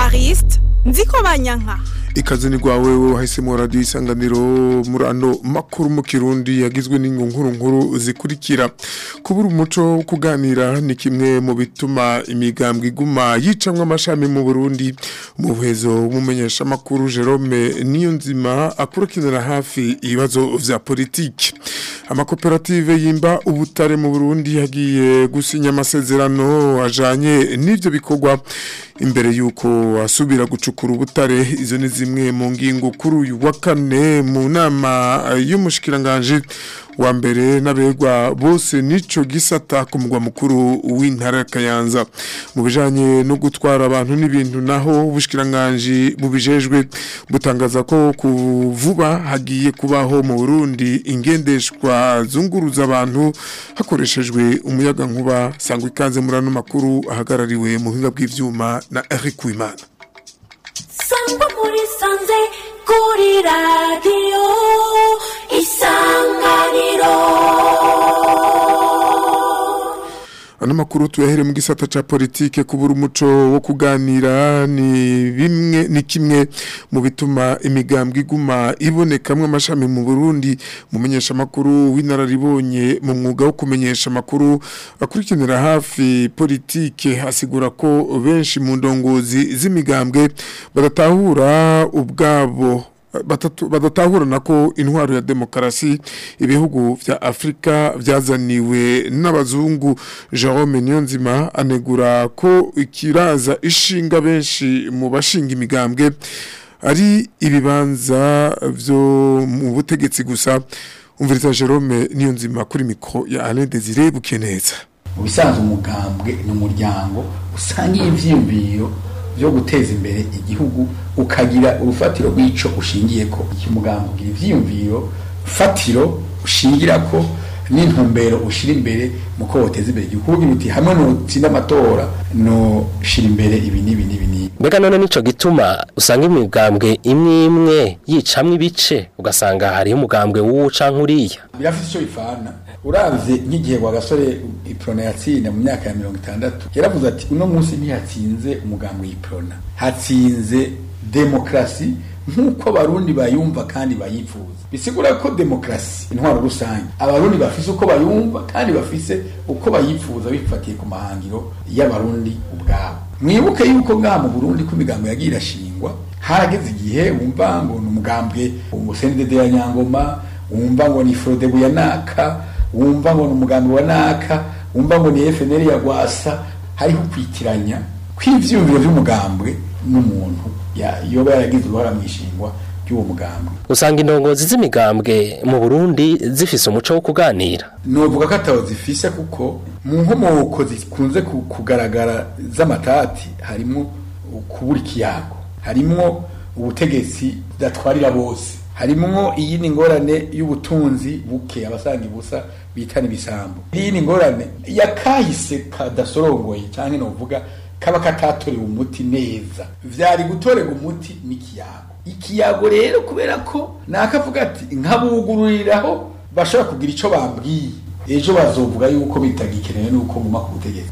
evariste nziko banyanka ikaze ni rwawe wahisemo radiyo isanganiro muri ano makuru mu kirundi yagizwe nkuru nkuru zikurikira kubura umuco wo kuganira ni kimwe mu bituma imigambwe iguma yicamwa amashami mu burundi umuhezo w'umumenyeshamakuru jerome niyo nzima akurikiranira hafi ibibazo vya politiki amakoperative yimba ubutare mu burundi yagiye gusinya amasezerano ajanye n'ivyo bikorwa imbere y'uko asubira gucukura ubutare izo ni zimwe mu ngingo kuri uyu wa kane mu nama y'umushikiranganji wa mbere n'abegwa bose nico gisata ku mugwa mukuru w'intara ya Kayanza mu bijanye no gutwara abantu n'ibintu naho ubushikiranganje bubijejwe butangaza ko kuvuba hagiye kubaho mu Burundi ingendeshwa zunguruza abantu hakoreshejwe umuyaga nkuba sangwa ikaze muri ano makuru ahagarariwe mu buhinga bw'ivyuma na Eric Wimana sangwa muri sanze kuri radiyo isanganiro ano makuru tuyahere mu gisata ca politike kubura umuco wo kuganira ni bimwe ni kimwe mu bituma imigambwe iguma ibonekamwe amashami mu Burundi mumenyesha makuru w'inararibonye mu mwuga wo kumenyesha makuru akurikiranira hafi politike asigura ko benshi mu ndongozi z'imigambwe badatahura ubwabo badatahurana ko intwaro ya demokarasi ibihugu vya Afrika vyazaniwe n'abazungu Jerome Niyonzima anegura ko ikiraza ishinga benshi mu bashinga imigambwe ari ibibanza vyo mu butegetsi gusa umviriza Jerome Niyonzima kuri mikro ya Alain Désiré Bukeneza mu bisanzwe umugambwe ni umuryango usangiye ivyiyumviro byo guteza imbere igihugu ukagira urufatiro rw'ico ushingiye ko iki mugambo ugira ivyiyumviro fatiro ushingira ko n'intumbero ushira imbere mu ko woteza imbere igihugu ugira uti hamwe nutsinda amatora no shira imbere ibi n'ibi n'ibi n'ibi mbega none nico gituma usanga imigambwe imwe imwe yicamwe ibice ugasanga hariho umugambwe w'uwo canke uriya birafite ico bifana uravye nk'igihe wa gasore iprona yatsinda mu myaka ya mirongo itandatu yaravuze ati uno munsi ntihatsinze umugambi w'iprona hatsinze demokrasi nk'uko abarundi bayumva kandi bayifuza bisigura ko demokrasi intwaro rusange abarundi bafise uko bayumva kandi bafise uko bayifuza bifatiye ku mahangiro y'abarundi ubwabo mwibuke yuko ngaha mu burundi ko imigambo yagiye irashingwa harageze igihe wumva ngo ni umugambwe umusenidede ya nyangoma wumva ngo ni frodebu ya naka wumva ngo ni umugambi wa naka wumva ngo ni FNL ya gwasa hariho kwitiranya kw'ivyumviro vy'umugambwe n'umuntu yoba yaragize uruhara mwishingwa ry'uwo mugambwe usanga indongozi z'imigambwe mu Burundi zifise umuco wo kuganira novuga ko atawo zifise kuko mu nkomoko zikunze kugaragara z'amatati harimo kubura ikiyago harimwo ubutegetsi budatwarira bose harimwo iyindi ngorane y'ubutunzi buke abasanga ibusa bitana ibisambo iyindi ngorane yakahise kadasorongoye cyangwa novuga kaba katatorewe umuti neza vyari gutorega umuti n'ikiyago ikiyago rero kubera ko nakavuga ati nkabugururiraho bashobora kugira ico bambwiye ejo bazovuga yuko bitagikenewe nuko nguma ku butegetsi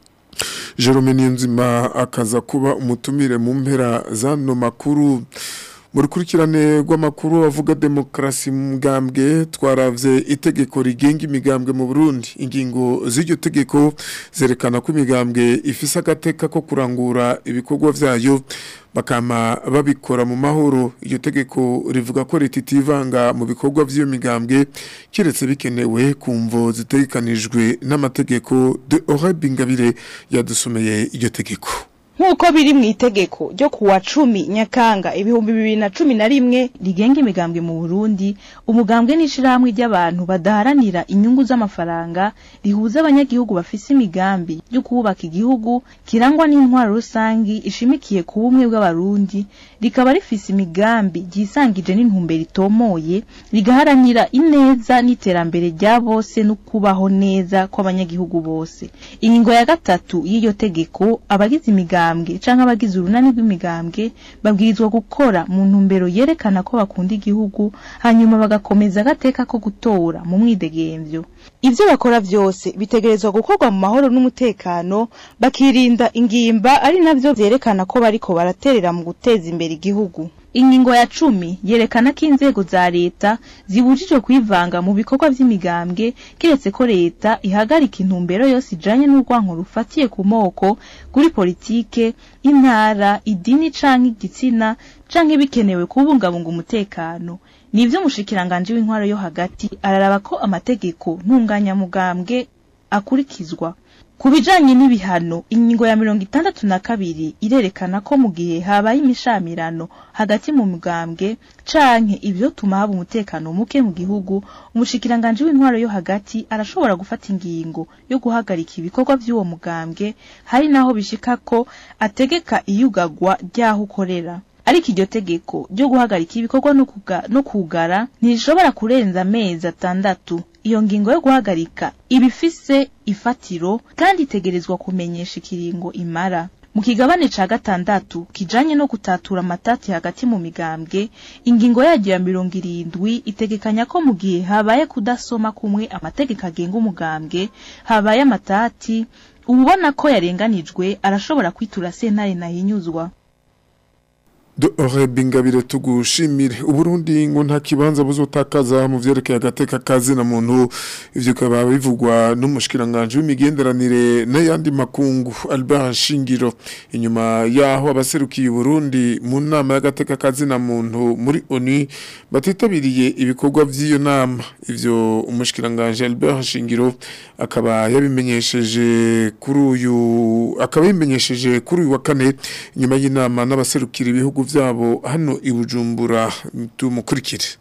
Jerome Niyonzima akaza kuba umutumire mu mpera zano makuru mu rukurikirane rw'amakuru avuga demokarasi mu mugambwe twaravye itegeko rigenga imigambwe mu Burundi ingingo z'iryo tegeko zerekana ko imigambwe ifise agateka ko kurangura ibikorwa vyayo bakama babikora mu mahoro iryo tegeko rivuga ko leta itivanga mu bikorwa vy'iyo migambwe kiretse bikenewe ku mvo zitegekanijwe n'amategeko de Orabingabire yadusomeye iryo tegeko nk'uko biri mu itegeko ryo kuwa cumi nyakanga ibihumbi bibiri na cumi na rimwe rigenga imigambwe mu burundi umugambwe n'ishirahamwe ry'abantu badaharanira inyungu z'amafaranga rihuza abanyagihugu bafise imigambi yo kubaka igihugu kirangwa n'intwaro rusangi ishimikiye ku bumwe bw'abarundi rikaba rifise imigambi ryisangije n'intumbero itomoye rigaharanira ineza n'iterambere rya bose no kubaho neza kw'abanyagihugu bose ingingo ya gatatu y'iyo tegeko abagize imigambi imigambwe canke abagize urunani rw'imigambwe babwirizwa gukora mu ntumbero yerekana ko bakunda igihugu hanyuma bagakomeza agateka ko gutora mu mwidegemvyo ivyo bakora vyose bitegerezwa gukorwa mu mahoro n'umutekano bakirinda ingimba ari navyo vyerekana ko bariko baraterera mu guteza imbere igihugu ingingo ya cumi yerekana ko inzego za leta zibujijwe kwivanga mu bikorwa vy'imigambwe kiretse ko leta ihagarika intumbero yose ijanye n'urwanko rufatiye ku moko kuri politike intara idini canke igitsina canke bikenewe kubungabunga umutekano nivyo umushikiranganji w'intwaro yo hagati araraba ko amategeko ntunganyamugambwe akurikizwa ku bijanye n'ibihano ingingo ya mirongo itandatu na kabiri irerekana ko mu gihe habaye imishamirano hagati mu mugambwe canke ivyo tuma haba umutekano muke mu gihugu umushikiranganji w'intwaro yo hagati arashobora gufata ingingo yo guhagarika ibikorwa vy'uwo mugambwe hari naho bishika ko ategeka iyugagwa ry'aho ukorera ariko iryo tegeko ryo guhagarika ibikorwa no kuga- no kugara ntirishobora kurenza amezi atandatu iyo ngingo yo guhagarika iba ifise ifatiro kandi itegerezwa kumenyesha ikiringo imara mu kigabane ca gatandatu kijanye no gutatura amatati hagati mu migambwe ingingo yaryo ya mirongo irindwi itegekanya ko mu gihe habaye kudasoma kumwe amategeko agenga umugambwe habaye amatati ubona ko yarenganijwe arashobora kwitura sentare nahinyuzwa Dore bingabire tugushimire uburundi ngo nta kibanza buzotakaza mu vyerekeye agateka kazi na muntu ivyo kaba bivugwa n'umushikiranganje w'imigenderanire n'ayandi makungu Albert Shingiro inyuma yaho abaserukiye Burundi mu nama y'agateka kazi na muntu muri ONU batitabiriye ibikorwa vy'iyo nama ivyo umushikiranganje Albert Shingiro akaba yabimenyesheje kuri uyu akaba yabimenyesheje kuri uyu wa kane nyuma y'inama n'abaserukira ibihugu vyabo hano i Bujumbura tumukurikire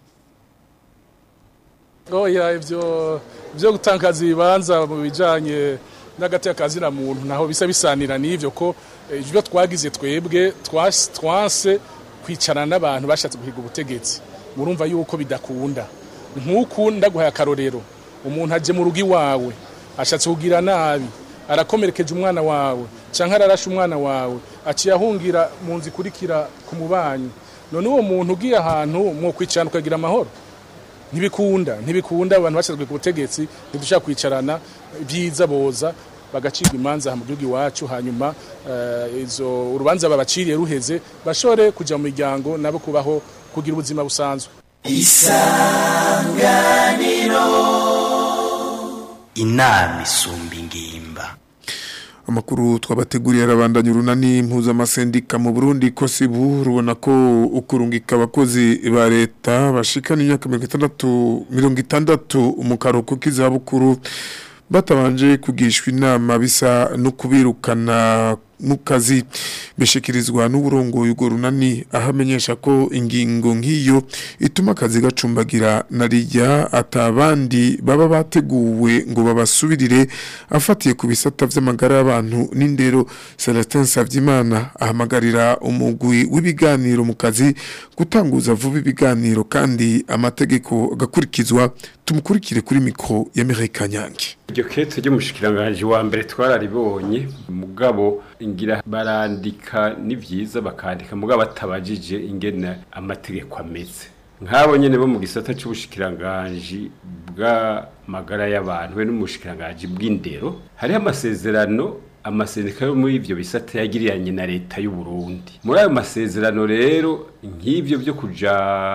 oya ivyo vyo gutangaza ibibanza mu bijanye n'agateka kazina muntu naho bisa bisanira n'ivyo ko eh, ivyo twagize twebwe twas- twanse kwicarana n'abantu bashatse guhiga ubutegetsi murumva yuko bidakunda nk'uku ndaguhaye akarorero umuntu aje mu rugo iwawe ashatse kugira nabi arakomerekeje umwana wawe canke ararashe umwana wawe aciye ahungira mu nzu ikurikira ku mubanyi none uwo muntu ugiye ahantu mwokwicarana ukagira amahoro ntibikunda ntibikunda abantu bashyizwe ku butegetsi ntidushaka kwicarana byiza boza bagacirwa imanza aha mu gihugu iwacu hanyuma eh, izo urubanza babaciriye ruheze bashobore kujya mu miryango nabo kubaho kugira ubuzima busanzwe inama isumba ingimba amakuru twabateguriye arabandanya urunani mpuzamasendika mu Burundi ko sibu rubona ko ukurungika abakozi ba leta bashikana imyaka mirongo itandatu mirongo itandatu mu karuhuko k'izabukuru batabanje kugishwa inama bisa no kubirukana mu kazi bishikirizwa n'uburongoye urwo runani aho amenyesha ko ingingo nk'iyo ituma akazi gacumbagira na rijya atabandi baba bateguwe ngo babasubirire afatiye ku bisata vy'amagara y'abantu n'indero Celestin Savyimana ahamagarira umugwi w'ibiganiro mu kazi gutanguza vuba ibiganiro kandi amategeko agakurikizwa tumukurikire kuri mikro ya Mireille Kanyange iryo kete ry'umushikiranganji wa mbere twararibonye mugabo ingira barandika ni vyiza bakandika mugabo batabajije ingene amategeko ameze nk'abo nyene bo mu gisata c'ubushikiranganji bw'amagara y'abantu we n'umushikiranganji bw'indero hariho amasezerano amasendika yo muri ivyo bisata yagiriranye na leta y'u Burundi muri ayo masezerano rero nk'ivyo byo kuja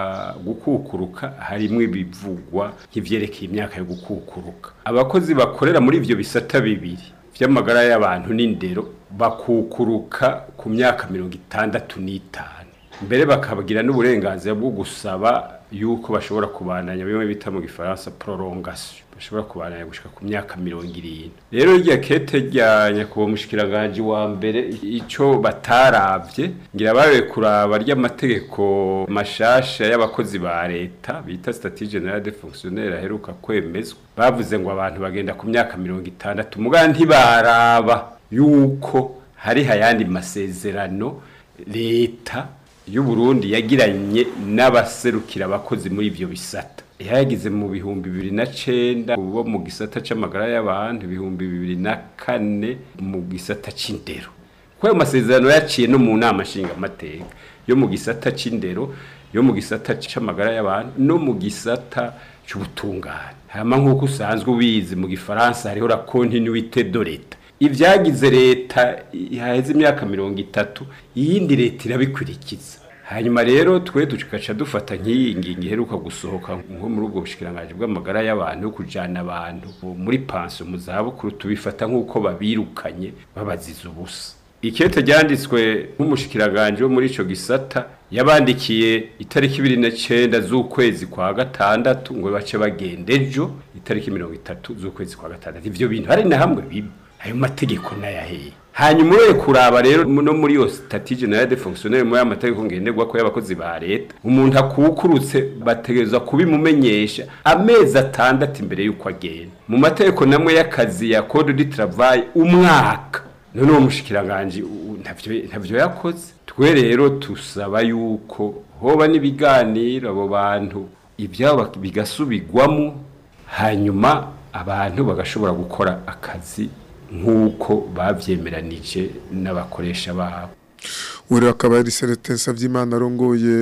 gukukuruka harimwo ibivugwa nk'ivyerekeye imyaka yo gukukuruka abakozi bakorera muri ivyo bisata bibiri vy'amagara y'abantu n'indero bakukuruka ku myaka mirongo itandatu n'itanu mbere bakabagira n'uburenganzira bwo gusaba yuko bashobora kubandanya bimwe bita mu gifaransa prolongation bashobora kubandanya gushika ku myaka mirongo irindwi rero rya kete rya nyakubahwa mushikiranganje wa mbere ico bataravye ngira babe kuraba ry'amategeko mashasha y'abakozi ba leta bita statut general de fonctionnaire aheruka kwemezwa bavuze ngo abantu bagenda ku myaka mirongo itandatu mugabo ntibaraba yuko hari hayandi masezerano leta y'u Burundi yagiranye n'abaserukira abakozi muri ivyo bisata yagize mu bihumbi bibiri na cenda bo mu gisata c'amagara y'abantu ibihumbi bibiri na kane mu gisata c'indero ko ayo masezerano yaciye no mu nama nshingamateka yo mu gisata c'indero yo mu gisata c'amagara y'abantu no mu gisata c'ubutungane hama nk'uko usanzwe ubizi mu gifaransa hariho la continuité de l'etat ivyagize leta yaheze imyaka mirongo itatu iyindi leta irabikurikiza hanyuma rero twe tugaca dufata nk'iyi ngingo iheruka gusohoka nko muri ubwo bushikiranganji bw'amagara y'abantu yo kujana abantu muri pansiyo mu zabukuru tubifata nk'uko babirukanye babaziza ubusa ikete ryanditswe nk'umushikiranganje wo muri ico gisata yabandikiye itariki ibiri na cenda z'ukwezi kwa gatandatu ngo bace bagenda ejo itariki mirongo itatu z'ukwezi kwa gatandatu ivyo bintu hari na hamwe bibi ayo mategeko nayaheye hanyuma ureye kuraba rero no muri iyo stati generale de fonctionnaire muri amategeko ngenderwa ko y'abakozi ba leta umuntu akukurutse bategerezwa kubimumenyesha amezi atandatu imbere y'uko agenda mu mategeko namwe y'akazi ya code du travail umwaka none uwo mushikiranganje ntavyo ntavyo yakoze twe rero tusaba yuko hoba n'ibiganiro abo bantu ibyabo bigasubigwamo hanyuma abantu bagashobora gukora akazi nk'uko babyemeranije n'abakoresha babo uri akaba ari Celestin Savyimana arongoye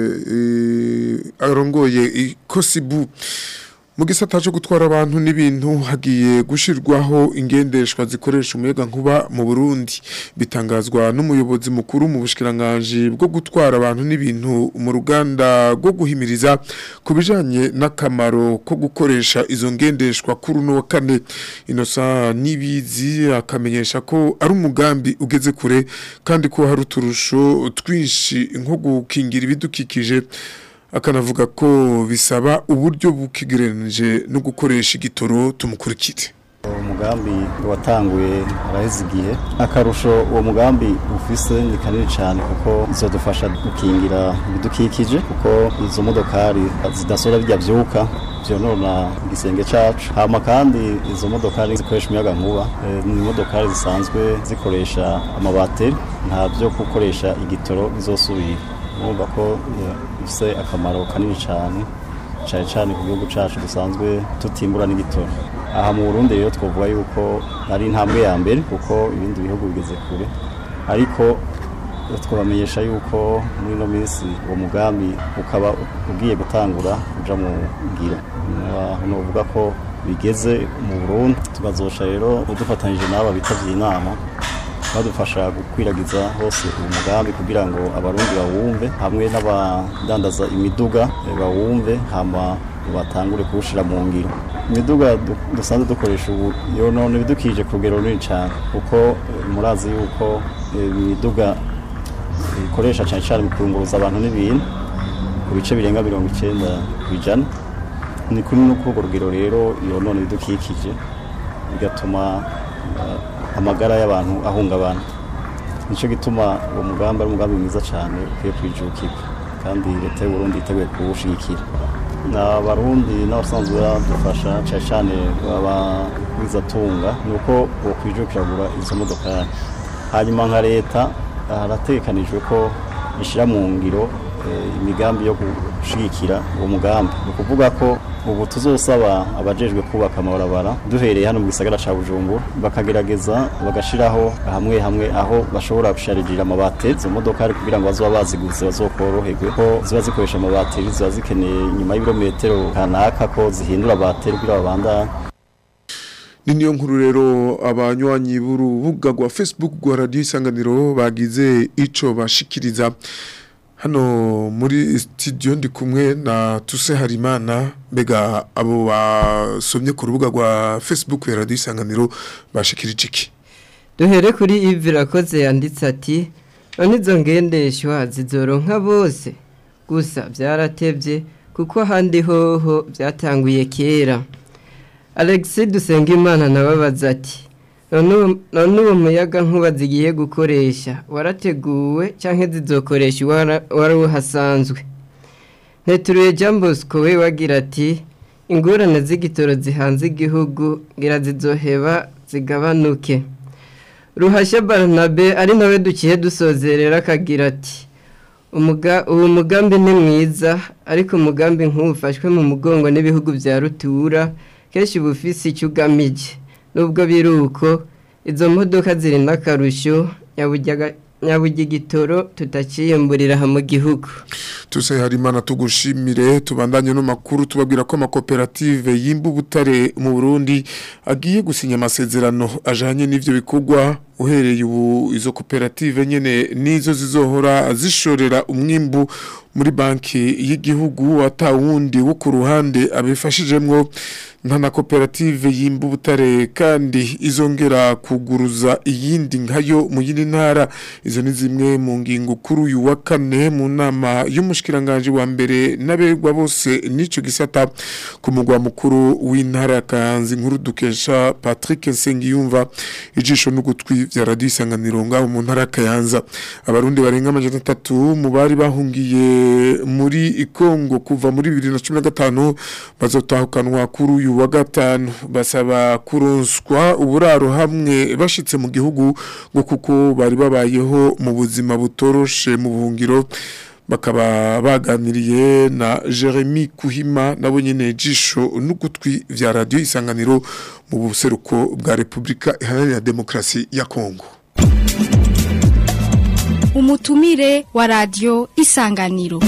arongoye ikosibu mu gisata cyo gutwara abantu n'ibintu hagiye gushirwaho ingendeshwa zikoresha umuyaga nkuba mu Burundi bitangazwa n'umuyobozi mukuru mu bushikiranganje bwo gutwara abantu n'ibintu mu ruganda rwo guhimiriza kubijanye n'akamaro ko gukoresha izo ngendeshwa kuri no kane inosa nibizi akamenyesha ko ari umugambi ugeze kure kandi ko hari uturusho twinshi nko gukingira ibidukikije akanavuga ko bisaba uburyo bukigereranije no gukoresha igitoro tumukurikire umugambi watanguye araheze igihe akarusho uwo mugambi ufise ni kanini cyane kuko izodufasha gukingira ibidukikije kuko izo modokari zidasora bijya byuka byonona igisenge cacu hama kandi izo modokari zikoresha umuyaga nkuba ni modokari zisanzwe zikoresha amabateri nta byo gukoresha igitoro bizosubira urumva ko bifite akamaro kanini cyane cyane cyane ku gihugu cyacu dusanzwe tutimbura n'igitoro aha mu Burundi rero twavuga yuko ari intambwe ya mbere kuko ibindi bihugu bigeze kure ariko twabamenyesha yuko muri ino minsi uwo mugambi ukaba ugiye gutangura uja mu ngiro nuvuga ko bigeze mu Burundi tukazosha rero dufatanyije n'aba bitabye inama badufasha gukwiragiza hose uwo mugambi kugira ngo abarundi bawumve hamwe n'abadandaza imiduga bawumve hama batangure kuwushira mu ngiro imiduga dusanzwe dukoresha ubu yonona ibidukikije ku rugero runini cyane kuko murazi yuko imiduga ikoresha cyane cyane mu kurunguruza abantu n'ibintu ku bice birenga mirongo icyenda ku ijana ni kuri no kuri urwo rugero rero yonona ibidukikije bigatuma amagara y'abantu ahungabana nicyo gituma uwo mugambi ari umugambi mwiza cyane ukwiye kwijukirwa kandi leta y'u Burundi yiteguye kuwushigikira n'abarundi n'abasanzwe badufasha cyane cyane abawizatunga ni uko bakwijukira kugura izo modokari hanyuma nka leta haratekanijwe ko ishyira mu ngiro imigambi yo gushigikira uwo mugambi ni ukuvuga ko ubu tuzosaba abajejwe kubaka amabarabara duhereye hano mu gisagara ca Bujumbura bakagerageza bagashiraho hamwe hamwe aho bashobora gusharijira amabateri izo modokari kugira ngo bazoba baziguze bazokoroherwe ko ziba zikoresha amabateri ziba zikeneye nyuma y'ibirometero kanaka ko zihindura bateri kugira babandanye ni niyo nkuru rero abanywanyi b'urubuga rwa Facebook rwa Radio Isanganiro bagize ico bashikiriza hano muri studio ndi kumwe na Tuse Harimana mbega abo basomye ku rubuga rwa Facebook ya Radio Isanganiro bashikirije iki duhere kuri Yves Rakoze yanditse ati none izo ngendeshwa zizoronka bose gusa byaratevye kuko handi hoho byatanguye kera Alexis Dusengimana nababaza ati none uwo muyaga nkuba zigiye gukoresha warateguwe cyangwa zizokoresha wari uhasanzwe nteturuye Bosco we wagira ati ingorane z'igitoro zihanze igihugu ngira zizoheba zigabanuke ruhashya baranabe ari nawe dukiye dusozerera akagira ati ubu mugambi ni mwiza ariko umugambi nk'ufashwe mu mugongo n'ibihugu bya rutura kenshi uba ufise icyo ugamije nubwo biri uko izo modoka ziri n'akarusho nyabugigitoro tutaciyemburira mu gihugu tuse harimana tugushimire tubandanye no makuru tubabwira ko amakoperative yimba ubutare mu Burundi agiye gusinya amasezerano ajanye n'ivyo bikorwa uhereye ubu izo koperative nyene nizo zizohora zishorera umwimbu muri banki y'igihugu atawundi wo ku ruhande abifashijemwo nka na koperative yimba ubutare kandi izongera kuguruza iyindi nkayo mu yindi ntara izo ni zimwe mu ngingo kuri uyu wa kane mu nama y'umushikiranganje wa mbere n'aberwa bose n'ico gisata ku mugwa mukuru w'intara ya Kayanza inkuru dukesha Patrick Nsengiyumva ijisho n'ugutwi vya radio isanganiro ngaho mu ntara ya Kayanza abarundi barenga amajana atatu mu bari bahungiye muri Kongo kuva muri 2015 bazotahukanwa kuri uyu wa gatanu basaba kuronswa uburaro hamwe bashitse mu gihugu ngo kuko bari babayeho mu buzima butoroshe mu buhungiro bakaba baganiriye na Jeremy Kuhima nabo nyene jisho n'ugutwi vya radio isanganiro mu buseruko bwa Republika Iharanira Demokrasi ya Kongo umutumire wa radio isanganiro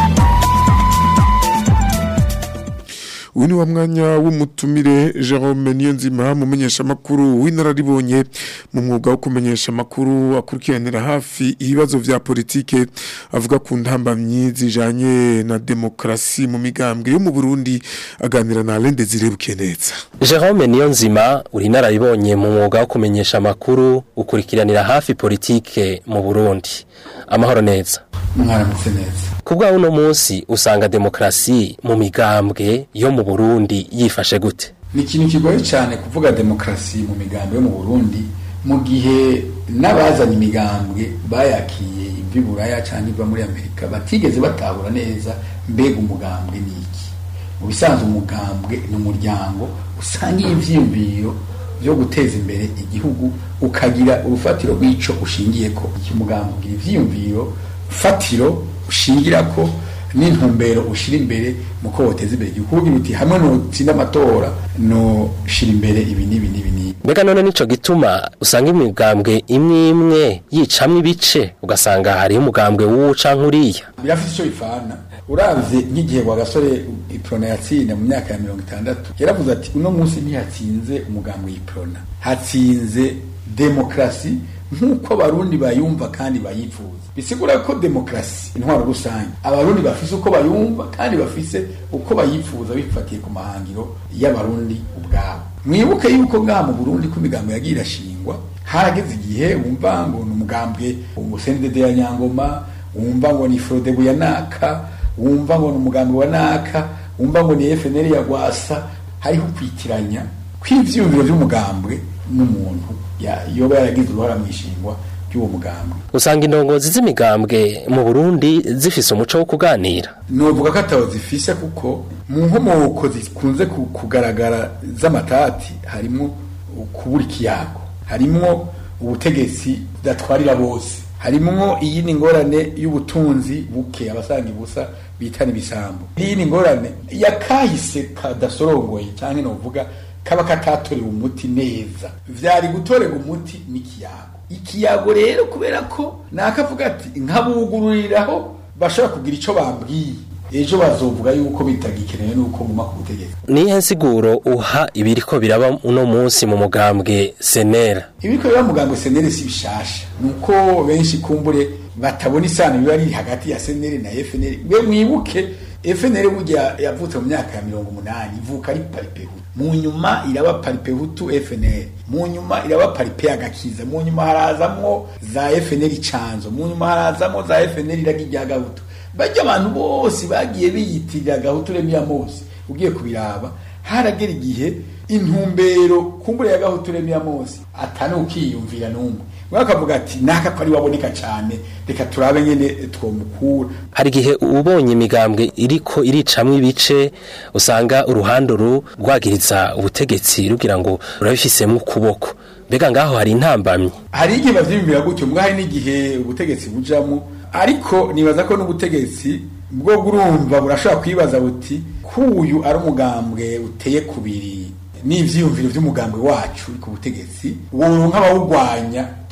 uyu ni wa mwanya w'umutumire Jerome Niyonzima mumenyesha makuru w'inararibonye mu mwuga wo kumenyesha makuru akurikiranira hafi ibibazo vya politike avuga ku ntambamyi zijanye na demokrasi mu migambwe yo mu Burundi aganira na Alain Desire Bukeneza Jerome Niyonzima uri nararibonye mu mwuga wo kumenyesha makuru ukurikiranira hafi politike mu Burundi amahoro neza mwaramutse neza kubwa uno munsi usanga demokrasi mu migambwe yo mu Burundi yifashe gute ni ikintu kigoye cyane kuvuga demokrasi mu migambwe yo mu Burundi mu gihe n'abazanye imigambwe bayakiye ivi buraya cyangwa iva muri Amerika batigeze batahura neza mbega umugambwe ni iki mu bisanzwe umugambwe ni umuryango usangiye ivyiyumviro byo guteza imbere igihugu ukagira urufatiro rw'ico ushingiye ko iki mugambwe ugira ivyiyumviro fatiro ushingira ko n'intumbero ushira imbere mu ko woteza imbere igihugu kugira uti hamwe nutsinda amatora no shira imbere ibi n'ibi n'ibi n'ibi mbega none nico gituma usanga imigambwe imwe imwe yicamwo ibice ugasanga hariho umugambwe w'uwo canke uriya birafite icyo bifana uravye nk'igihe wa gasore iprona yatsinda mu myaka ya mirongo itandatu yaravuze ati uno munsi ntihatsinze umugambwe y'iprona hatsinze demokrasi nk'uko abarundi bayumva kandi bayifuza bisigura ko demokrasi intwaro rusange abarundi bafise uko bayumva kandi bafise uko bayifuza bifatiye ku mahangiro y'abarundi ubwabo mwibuke yuko ngaha mu burundi ko imigambo yagiye irashingwa harageze igihe wumva ngo ni umugambwe umusenidede ya nyangoma wumva ngo ni frodebu ya naka wumva ngo ni umugambi wa naka wumva ngo ni fnr ya gwasa hariho kwitiranya kw'ivyiyumviro vy'umugambwe n'umuntu yoba yaragize uruhara mu ishingwa ry'uwo mugambwe usanga indongozi z'imigambwe mu Burundi zifise umuco wo kuganira novuga ko atawo zifise kuko mu nkomoko zikunze kugaragara z'amatati harimo kubura ikiyago harimwo ubutegetsi budatwarira bose harimwo iyindi ngorane y'ubutunzi buke abasanga ibusa bitana ibisambo iyindi ngorane yakahise kadasorongoye cyangwa novuga kaba katatorewe umuti neza vyari gutorega umuti n'ikiyago ikiyago rero kubera ko nakavuga ati nkabugururiraho bashobora kugira ico bambwiye ejo bazovuga yuko bitagikenewe nuko nguma ku butegetsi nihe nsiguro uha ibiriko biraba uno munsi mu mugambwe senera ibiriko biraba mu mugambwe senere si bishasha nuko benshi kumbure batabona isano biba riri hagati ya senere na FNL we mwibuke FNL burya yavutse mu myaka ya mirongo umunani ivuka ari paripehutu mu nyuma iraba paripehutu FNL mu nyuma iraba paripe agakiza mu nyuma harazamwo za FNL icanzo mu nyuma harazamwo za FNL iragi rya gahutu bajya abantu bose bagiye biyitirira gahutu remiya mose ugiye kubiraba haragera igihe intumbero kumbure ya gahutu remiya mose atani ukiyumvira n'umwe bakavuga ati naka ko ari waboneka cyane reka turabe nyene twomukura hari igihe ubonye imigambwe iriko iricamwo ibice usanga uruhande ru rwagiriza ubutegetsi rugira ngo rurabifisemo ukuboko mbega ngaho hari intambamyi hari igihe bavyiyumvira gutyo mbwa hari n'igihe ubutegetsi bujamo ariko nibaza ko n'ubutegetsi bwo urumva burashobora kwibaza buti kuyu ari umugambwe uteye kubiri n'ivyiyumviro vy'umugambwe wacu ku butegetsi woronka abawugwanya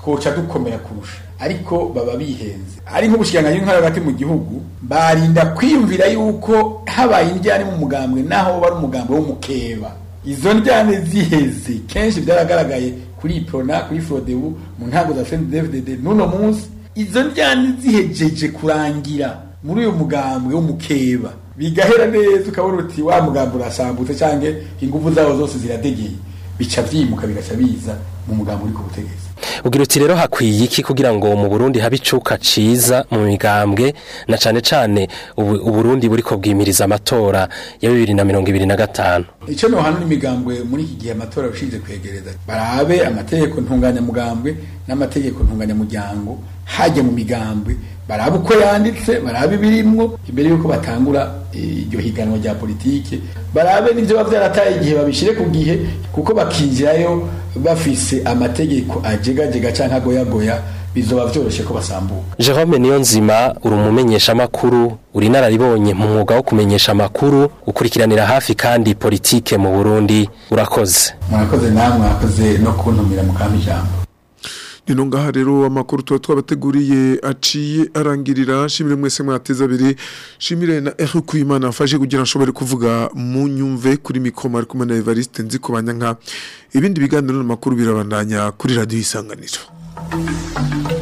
twoca dukomera kurusha ariko baba bihenze ari nk'ubushikiranganji bw'intwaro hagati mu gihugu barinda kwiyumvira yuko habaye indyane mu mugambwe naho bari umugambwe w'umukeba izo ndyane ziheze kenshi byaragaragaye kuri iprona kuri frodebu mu ntango za cndfdd n'uno munsi izo ndyane zihejeje kurangira muri uyu mugambwe w'umukeba bigahera neza ukabona uti wa mugambo urasambutse cyangwa ingufu zawo zose ziradegeye bica vyimuka bigaca biza mu mugambo uri ku butegetsi ugira uti rero hakwiye iki kugira ngo mu Burundi habe icuka ciza mu migambwe na cane cane ubu- uburundi buriko bwimiriza amatora ya bibiri na mirongo ibiri na gatanu icyo nohana n'imigambwe muri iki gihe amatora arushinze kwegereza barabe amategeko ntunganyamugambwe n'amategeko ntunganyamuryango hajya mu migambwe barabe uko yanditse barabe ibirimwo imbere y'uko batangura eh, iryo higanwa rya politike barabe n'ibyo baba byarataye igihe babishyire ku gihe kuko bakinjirayo bafise amategeko ajegajega cyangwa agoyagoya bizoba byoroshye ko basambuka Jerome Niyonzima uri umumenyesha makuru uri nararibonye mu mwuga wo kumenyesha makuru ukurikiranira hafi kandi politike mu Burundi urakoze murakoze namwe mwakoze no kuntumira mu kampi ijambo Nino ngaha rero amakuru tuba twabateguriye aciye arangirira shimire mwese mwateza abiri shimire na Eric Kuyimana afashe kugira nshobore kuvuga mu nyumve kuri mikoma ari kumwe na Evariste nzi kubanya nka ibindi biganiro n'amakuru birabandanya kuri radio isanganiro